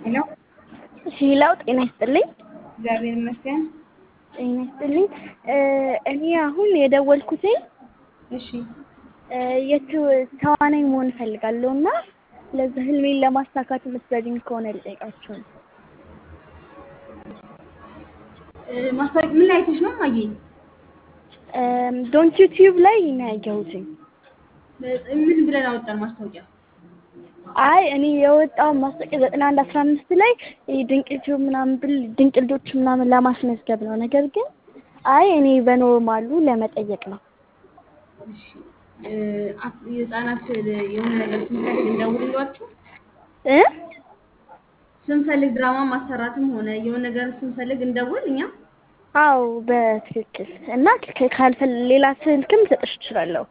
ሄሎ ሄላው ጤና ይስጥልኝ። እግዚአብሔር ይመስገን። ጤና ይስጥልኝ። እኔ አሁን የደወልኩትኝ እሺ የት ተዋናይ መሆን እፈልጋለሁ እና ለዛ ህልሜን ለማሳካት የምትረጂኝ ከሆነ ልጠይቃችሁ ነው። ማስታወቂያ ምን ላይ አይተሽ ነው ማየ? ዶንት ዩቲዩብ ላይ ነው ያየሁትኝ። ምን ብለን አወጣን ማስታወቂያ? አይ እኔ የወጣው ማስታወቂያ ዘጠና አንድ አስራ አምስት ላይ ድንቅ ዩቲዩብ ምናምን ብል ድንቅ ልጆች ምናምን ለማስመዝገብ ነው። ነገር ግን አይ እኔ በኖርማሉ ለመጠየቅ ነው። እሺ የህፃናት የሆነ ነገር ስንፈልግ እንደውልላችሁ እ ስንፈልግ ድራማ ማሰራትም ሆነ የሆነ ነገር ስንፈልግ እንደውል እኛ አዎ በትክክል እና ካልፈል ሌላ ስልክም ልሰጥሽ እችላለሁ።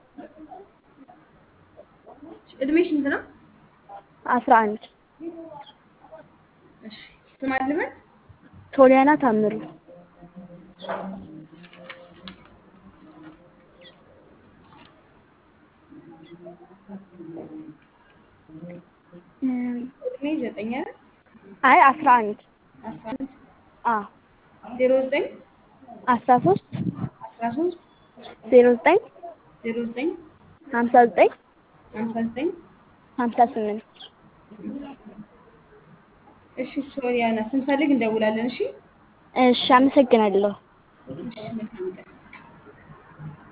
እድሜሽ ስንት ነው? አስራ አንድ እሺ ስም አልበል ሶሊያና ታምሩ እድሜ ዘጠኝ አይደል? አይ አስራ አንድ አስራ አንድ አ ዜሮ ዘጠኝ አስራ ሶስት አስራ ሶስት ዜሮ ዘጠኝ ዜሮ ዘጠኝ ሀምሳ ዘጠኝ ሀምሳ ዘጠኝ ሀምሳ ስምንት እሺ ሶሊያና ስንፈልግ እንደውላለን። እሺ እሺ አመሰግናለሁ። እሺ መልካም ቀን